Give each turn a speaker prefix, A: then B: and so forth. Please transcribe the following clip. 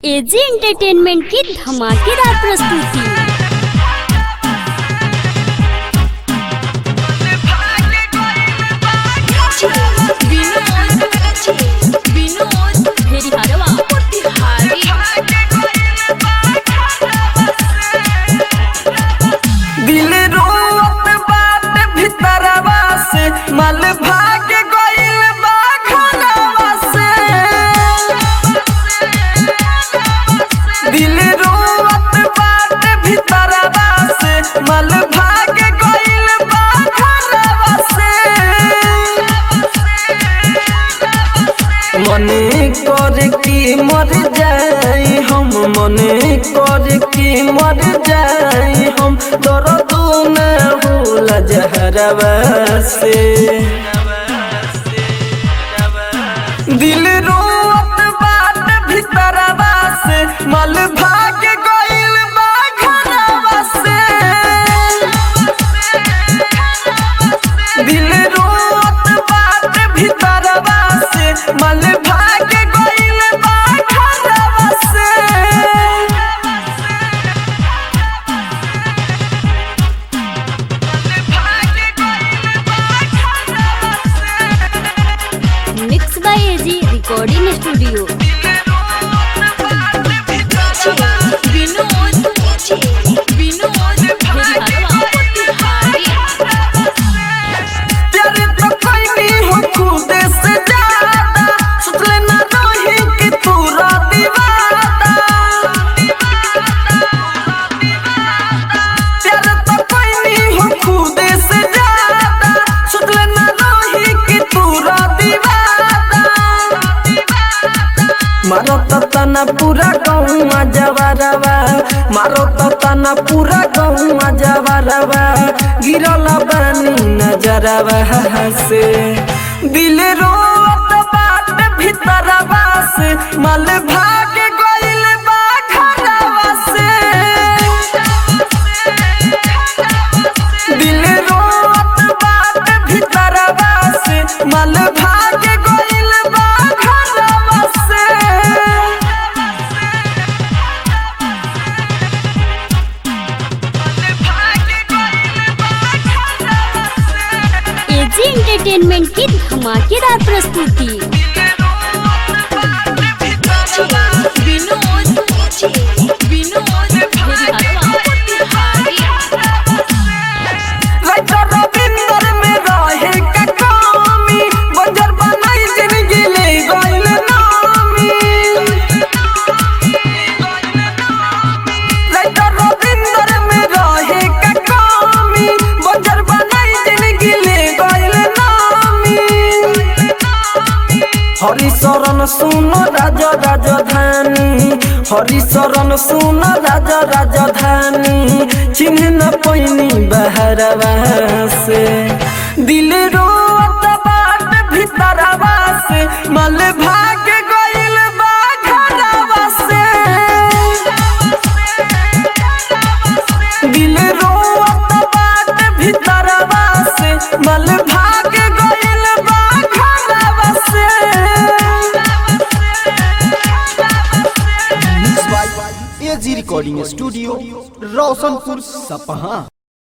A: AG entertainment की धमाकेदार प्रस्तुति विनोद भेरी हरवा
B: दिल रोवत बात भीतरवा से मल भाग गइल बा घरवा से दिल रोवत बात भीतरवा से मल भाग गइल बा घरवा से मने कर की मर जाई हम मने कर की मर जाई हम दर्द न होला जहरवा से दिल रोवत बात भीतरवा से मल भाग गइल बा घरवा से दिल रोवत बात भीतरवा से मल भाग गइल बा घरवा से
A: mix by AG recording studio Vinod Vinod भेरी हरवा
B: प्यार तो कोई हो खुद से ज्यादा सोचले ना रही कि तू दीवाना प्यार तो कोई हो खुद से ज्यादा सोचले ना रही कि तू दीवाना मारो तो तना पूरा गौवा जवारवा मारो तो तना पूरा गौवा जवारवा गिरल बानी नजरवा से दिल रोत बात भीतरवा से मल भाग गइल बा घरवा से दिल रोत बात भीतरवा से मल भाग गइल बा घरवा से
A: एजी एंटरटेनमेंट की धमाकेदार प्रस्तुति विनोद विनोद भेरी हरवा
B: राइटर रविंदर में रहे का कमी बंजर बनाई जिंदगी ले गइल नामी राइटर रविंदर में रहे का कमी बंजर बनाई जिंदगी ले गइल नामी हरिशरण सुन राज राजधानी हरिशरण सुन राज राजधानी चिन्ह न पैनी बहरवा से दिल रोत बाट भीतरवा से मल भाग गइल बा घरवा से दिल रोत बाट भीतरवा से मल भाग गइल बा घरवा से
C: mix by AG recording studio Roshanpur सपहा